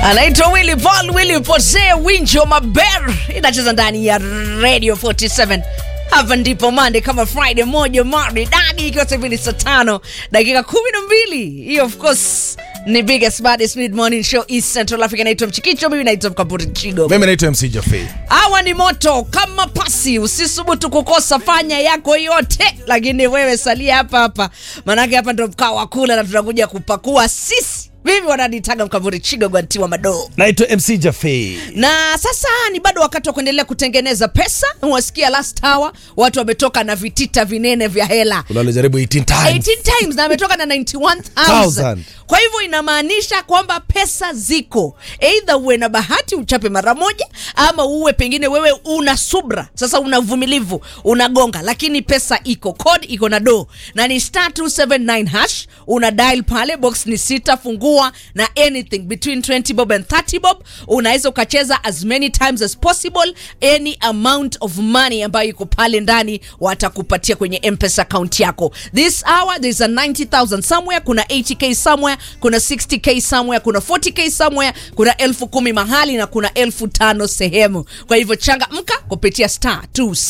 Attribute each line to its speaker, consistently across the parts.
Speaker 1: anaitwa Willy Paul Willy Pose Winjo Maber inacheza ndani ya Radio 47 hapa ndipo mande kama Friday moja maridadi, ikiwa sasa hivi ni saa tano dakika kumi na mbili. Hiyo of course ni biggest baddest mid morning show East Central Africa. Naitwa Mchikicho, mimi naitwa Mkamburi Chigo.
Speaker 2: mimi naitwa mc jafe
Speaker 1: Hawa ni moto kama pasi, usisubutu kukosa, fanya yako yote, lakini wewe salia hapa hapa, maanake hapa ndo mkao wa kula na tunakuja kupakua sisi. Mimi wananitaga Mkamburi Chigo Gwantiwa Madoo
Speaker 2: naitwa mc jafe
Speaker 1: na sasa ni bado wakati wa kuendelea kutengeneza pesa. Wasikia last hour watu wametoka na vitita vinene vya hela
Speaker 2: unalijaribu 18 times
Speaker 1: 18 times na ametoka na 91000
Speaker 2: Thousand.
Speaker 1: kwa hivyo inamaanisha kwamba pesa ziko, eidha uwe na bahati uchape mara moja, ama uwe pengine wewe una subra, sasa una uvumilivu, unagonga, lakini pesa iko, code iko na do na ni star 279 hash, una dial pale, box ni sita, fungua na anything between 20 bob and 30 bob, unaweza ukacheza as many times as possible, any amount of money ambayo iko pale ndani watakupatia kwenye mpesa account yako. This hour there's a 90000 somewhere, kuna 80k somewhere, kuna 60k somewhere, kuna 40k somewhere, kuna elfu kumi mahali na kuna elfu tano sehemu. Kwa hivyo changamka kupitia star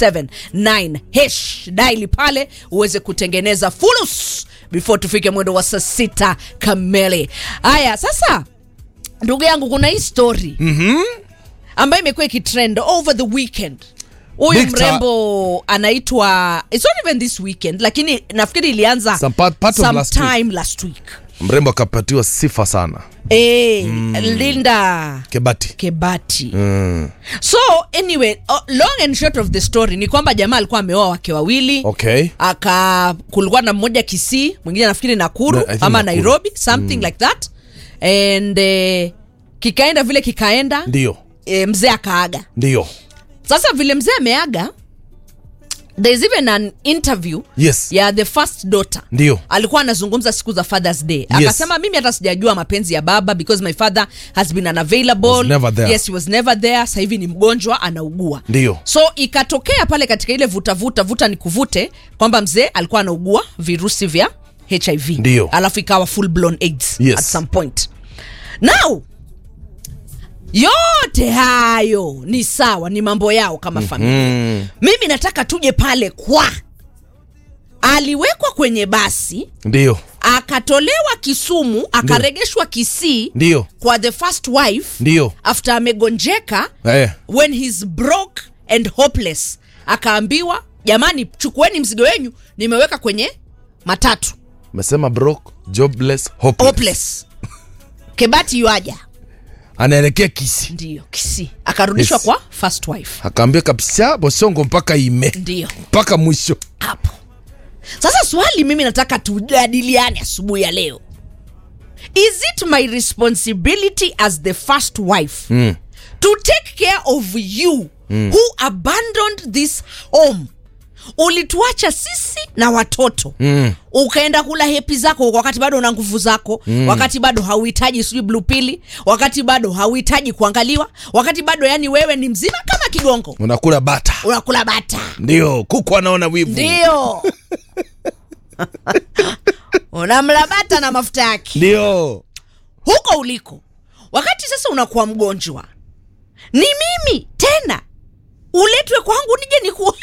Speaker 1: 279 hash daili pale uweze kutengeneza fulus before tufike mwendo wa saa sita kamili. Haya sasa, ndugu yangu, kuna hii story ambayo imekuwa ikitrend over the weekend huyu
Speaker 2: Big ta-
Speaker 1: mrembo anaitwa it's not even this weekend lakini nafikiri ilianza
Speaker 2: Some part- part of last week.
Speaker 1: sometime last week
Speaker 2: mrembo akapatiwa sifa sana
Speaker 1: Eh, linda
Speaker 2: kebati
Speaker 1: kebati
Speaker 2: mm.
Speaker 1: so anyway uh, long and short of the story ni kwamba jamaa alikuwa ameoa wake wawili
Speaker 2: okay
Speaker 1: aka kulikuwa na mmoja kisii mwingine nafikiri nakuru
Speaker 2: Na- I think
Speaker 1: ama
Speaker 2: Nakuru.
Speaker 1: nairobi something like that and eh, kikaenda vile kikaenda
Speaker 2: ndio
Speaker 1: eh, mzee akaaga
Speaker 2: ndio
Speaker 1: sasa vile mzee ameaga there's even an interview
Speaker 2: yes
Speaker 1: ya the first daughter
Speaker 2: Ndio.
Speaker 1: alikuwa anazungumza siku za fathers day akasema mimi hata sijajua mapenzi ya baba because my father has been unavailable
Speaker 2: Was never there.
Speaker 1: yes he was never there sasa hivi ni mgonjwa anaugua
Speaker 2: Ndio.
Speaker 1: so ikatokea pale katika ile vuta vuta vuta ni kuvute kwamba mzee alikuwa anaugua virusi vya hiv
Speaker 2: Ndio.
Speaker 1: alafu ikawa full blown aids
Speaker 2: Yes.
Speaker 1: at some point now yote hayo ni sawa ni mambo yao kama familia
Speaker 2: mm.
Speaker 1: mimi nataka tuje pale kwa aliwekwa kwenye basi
Speaker 2: ndio
Speaker 1: akatolewa kisumu akaregeshwa kisii
Speaker 2: ndio
Speaker 1: kwa the first wife
Speaker 2: ndio
Speaker 1: after amegonjeka
Speaker 2: eh.
Speaker 1: when he's broke and hopeless akaambiwa jamani chukueni mzigo wenyu nimeweka kwenye matatu
Speaker 2: mesema broke jobless hopeless.
Speaker 1: hopeless kebati yuaja
Speaker 2: anaelekea kisi
Speaker 1: ndiyo kisii akarudishwa
Speaker 2: Yes.
Speaker 1: kwa first wife
Speaker 2: akaambia kabisa bosongo mpaka ime
Speaker 1: ndiyo
Speaker 2: mpaka mwisho
Speaker 1: hapo sasa swali mimi nataka tujadiliane asubuhi ya leo is it my responsibility as the first wife
Speaker 2: mm.
Speaker 1: to take care of you mm. who abandoned this home ulituacha sisi na watoto
Speaker 2: Mm.
Speaker 1: ukaenda kula hepi zako wakati bado una nguvu zako mm. wakati bado hauhitaji sijui blue pili wakati bado hauhitaji kuangaliwa wakati bado yani wewe ni mzima kama kigongo
Speaker 2: unakula bata
Speaker 1: unakula bata
Speaker 2: ndio kuku anaona wivu
Speaker 1: ndio unamlabata na mafuta yake
Speaker 2: ndio
Speaker 1: huko uliko wakati sasa unakuwa mgonjwa ni mimi tena uletwe kwangu nije niku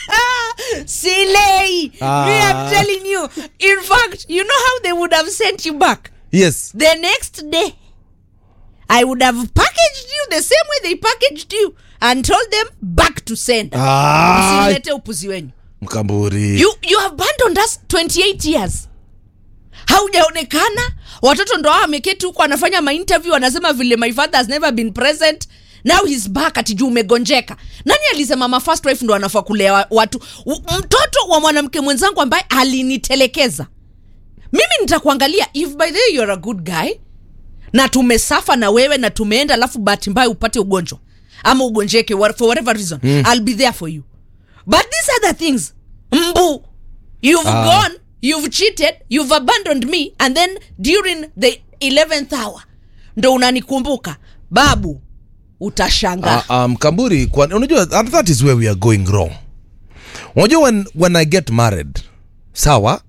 Speaker 1: silei
Speaker 2: Ah.
Speaker 1: me I'm telling you in fact you know how they would have sent you back
Speaker 2: yes
Speaker 1: the next day i would have packaged you the same way they packaged you and told them back to send
Speaker 2: ah,
Speaker 1: msilete upuzi wenyu
Speaker 2: mkamburi
Speaker 1: you, you have abandoned us 28 years haujaonekana watoto ndo hao ameketi huko anafanya mainterview anasema vile my father has never been present now he's back ati juu umegonjeka nani alisema ma first wife ndo anafaa kulea wa- watu U- mtoto wa mwanamke mwenzangu ambaye alinitelekeza mimi nitakuangalia if by the way you're a good guy na tumesafa na wewe na tumeenda alafu bahati mbaya upate ugonjwa ama ugonjeke what- for whatever reason mm. i'll be there for you but these other things mbu you've
Speaker 2: Ah.
Speaker 1: gone you've cheated you've abandoned me and then during the 11th hour ndo unanikumbuka babu utashanga
Speaker 2: uh, um, kamburi kwa, unajua that that is where we are going wrong unajua when, when i get married sawa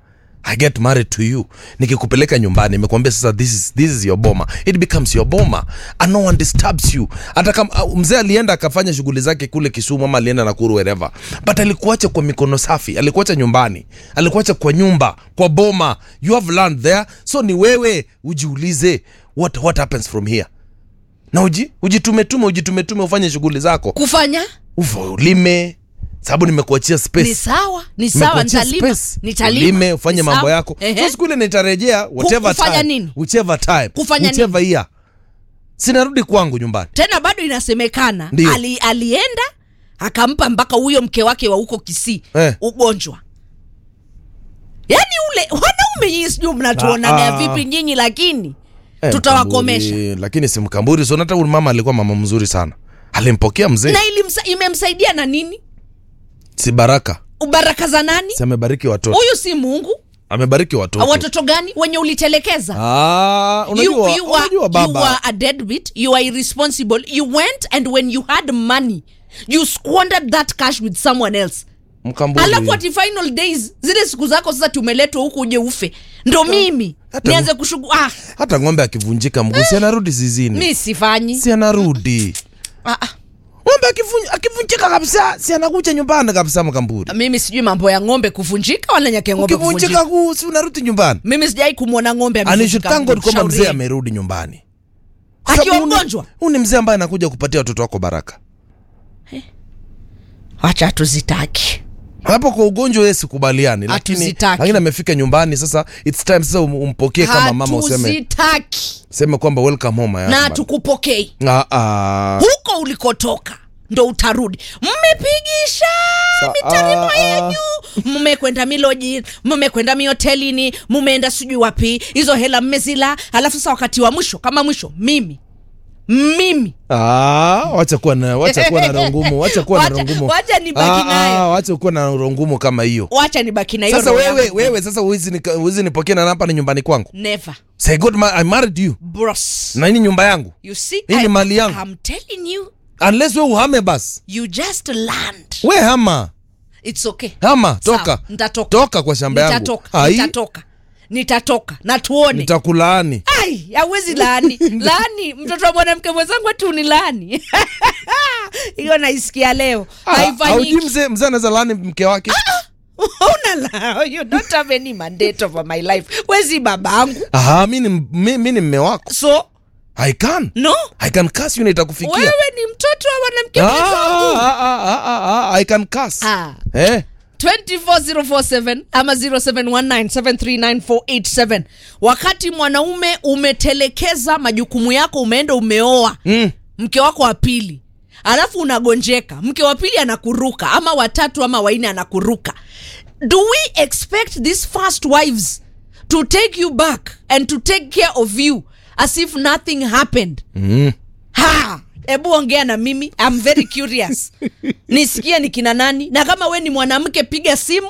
Speaker 2: I get married to you nikikupeleka nyumbani nimekuambia sasa this is, this is your boma it becomes your boma and no one disturbs you hata kama uh, mzee alienda akafanya shughuli zake kule Kisumu ama alienda Nakuru wherever but alikuacha kwa mikono safi alikuacha nyumbani alikuacha kwa nyumba kwa boma you have land there so ni wewe ujiulize what, what happens from here na uji ujitumetume ujitumetume ufanye shughuli zako
Speaker 1: kufanya
Speaker 2: uvo ulime sababu nimekuachia space
Speaker 1: ni sawa ni sawa
Speaker 2: Nimekuachia
Speaker 1: nitalima
Speaker 2: space.
Speaker 1: nitalima
Speaker 2: Ulime, ufanye
Speaker 1: Ni
Speaker 2: mambo
Speaker 1: sawa.
Speaker 2: yako
Speaker 1: Ehe.
Speaker 2: so siku ile nitarejea whatever
Speaker 1: kufanya
Speaker 2: time,
Speaker 1: nini?
Speaker 2: whichever time
Speaker 1: Kufanya
Speaker 2: whichever year sinarudi kwangu nyumbani
Speaker 1: tena bado inasemekana
Speaker 2: Ndio.
Speaker 1: ali, alienda akampa mpaka huyo mke wake wa huko Kisii
Speaker 2: Eh.
Speaker 1: ugonjwa yaani ule wanaume nyinyi sijui mnatuonaga
Speaker 2: Ah, ah.
Speaker 1: vipi nyinyi lakini
Speaker 2: Eh,
Speaker 1: tutawakomesha
Speaker 2: Mkamburi, lakini si mkamburi so hata huyu mama alikuwa mama mzuri sana alimpokea mzee
Speaker 1: na ilimsa, imemsaidia na nini
Speaker 2: si baraka
Speaker 1: baraka za nani
Speaker 2: si amebariki watoto
Speaker 1: huyu si mungu
Speaker 2: amebariki watoto
Speaker 1: watoto gani wenye ulitelekeza
Speaker 2: ah, unajua,
Speaker 1: you, you, are,
Speaker 2: unajua
Speaker 1: you
Speaker 2: baba
Speaker 1: are a deadbeat you are irresponsible you went and when you had money you squandered that cash with someone else
Speaker 2: mkamburi
Speaker 1: alafu ati final days zile siku zako sasa tumeletwa huku uje ufe ndo mimi
Speaker 2: hata-
Speaker 1: nianze kushugu ah,
Speaker 2: hata ng'ombe akivunjika mguu si anarudi zizini
Speaker 1: mi sifanyi
Speaker 2: si anarudi
Speaker 1: ah, ah.
Speaker 2: ng'ombe akivunj- akivunjika kabisa si anakuja nyumbani kabisa mkamburi
Speaker 1: mimi sijui mambo ya ng'ombe kuvunjika wala nyake ng'ombe kuvunjika
Speaker 2: ukivunjika guu si unarudi nyumbani
Speaker 1: mimi sijai kumwona ng'ombe
Speaker 2: And you should
Speaker 1: amevunjika
Speaker 2: thank God
Speaker 1: mguu.
Speaker 2: kwamba
Speaker 1: Shauri
Speaker 2: mzee
Speaker 1: yenu.
Speaker 2: amerudi nyumbani
Speaker 1: Akiwa
Speaker 2: Sababu huu ni-
Speaker 1: mgonjwa?
Speaker 2: huu ni mzee ambaye anakuja kupatia watoto wako baraka
Speaker 1: wacha tuzitaki
Speaker 2: hapo kwa ugonjwa yeye sikubaliani lakini
Speaker 1: Hatuzitaki.
Speaker 2: lakini amefika nyumbani sasa it's time sasa um- umpokee kama mama useme
Speaker 1: hatuzitaki
Speaker 2: seme kwamba welcome home my
Speaker 1: na
Speaker 2: husband.
Speaker 1: tukupokei
Speaker 2: Ah, ah.
Speaker 1: huko ulikotoka ndo utarudi mmepigisha
Speaker 2: Sa-
Speaker 1: mitarimo
Speaker 2: ah, ah.
Speaker 1: yenyu mmekwenda miloji mmekwenda mihotelini mmeenda sijui wapi hizo hela mmezila alafu sasa wakati wa mwisho kama mwisho mimi mimi
Speaker 2: Ah, wacha kuwa na wacha kuwa na roho ngumu wacha kuwa na
Speaker 1: Wacha-
Speaker 2: roho ngumu
Speaker 1: wacha nibaki
Speaker 2: Ah,
Speaker 1: nayo.
Speaker 2: ah, wacha kuwa na roho ngumu kama hiyo
Speaker 1: wacha nibaki na hiyo
Speaker 2: sasa
Speaker 1: roho
Speaker 2: wewe
Speaker 1: yangu.
Speaker 2: wewe sasa huwezi nika- huwezi nipokee na hapa ni nyumbani kwangu
Speaker 1: never
Speaker 2: say god ma- i married you
Speaker 1: bros
Speaker 2: na hii ni nyumba yangu
Speaker 1: you see
Speaker 2: Hii ni
Speaker 1: I-
Speaker 2: mali yangu.
Speaker 1: I'm telling you
Speaker 2: unless we uhame basi
Speaker 1: you just land
Speaker 2: we hama
Speaker 1: it's okay
Speaker 2: hama
Speaker 1: Sawa,
Speaker 2: toka
Speaker 1: nitatoka
Speaker 2: toka kwa shamba yangu
Speaker 1: nitatoka
Speaker 2: Ai,
Speaker 1: nitatoka nitatoka na tuone
Speaker 2: nitakulaani
Speaker 1: ai hawezi laani laani mtoto wa mwanamke mwenzangu atu ni laani hiyo naisikia leo
Speaker 2: Ah, haujui
Speaker 1: haifanyiki
Speaker 2: mzee mzee anaweza laani mke wake
Speaker 1: una la you don't have any mandate over my life wezi babangu
Speaker 2: Aha, mi ni mi, mi ni mme wako
Speaker 1: so
Speaker 2: i can
Speaker 1: no
Speaker 2: i can curse you na itakufikia
Speaker 1: wewe ni mtoto wa mwanamke
Speaker 2: Ah,
Speaker 1: mwenzangu
Speaker 2: ah, ah, ah, ah, ah, i can curse
Speaker 1: Ah.
Speaker 2: eh
Speaker 1: 24047 ama 0719739487 wakati mwanaume umetelekeza majukumu yako umeenda umeoa
Speaker 2: mm.
Speaker 1: mke wako wa pili alafu unagonjeka mke wa pili anakuruka ama watatu ama waine anakuruka do we expect these first wives to take you back and to take care of you as if nothing happened
Speaker 2: Mm.
Speaker 1: ha hebu ongea na mimi I'm very curious nisikie ni kina nani na kama we ni mwanamke piga simu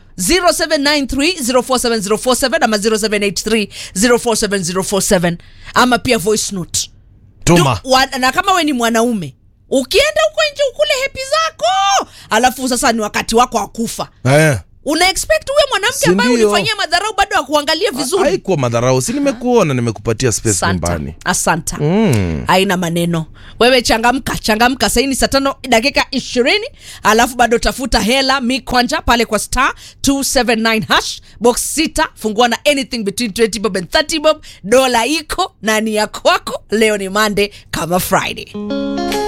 Speaker 1: 0793047047 ama 0783047047 ama pia voice note
Speaker 2: tuma
Speaker 1: Du- wa, na kama we ni mwanaume ukienda huko nje ukule hepi zako alafu sasa ni wakati wako wa kufa
Speaker 2: eh.
Speaker 1: una expect huyo mwanamke
Speaker 2: Si
Speaker 1: ambaye
Speaker 2: ndio?
Speaker 1: ulifanyia madharau bado akuangalia vizuri
Speaker 2: haikuwa madharau si nimekuona nimekupatia space
Speaker 1: asanta
Speaker 2: nyumbani
Speaker 1: asanta
Speaker 2: mm.
Speaker 1: haina maneno wewe changamka changamka saini saa tano dakika ishirini alafu bado tafuta hela mi kwanja pale kwa star 279 hash box sita fungua na anything between 20 bob and 30 bob dola iko na ni ya kwako leo ni mande kama friday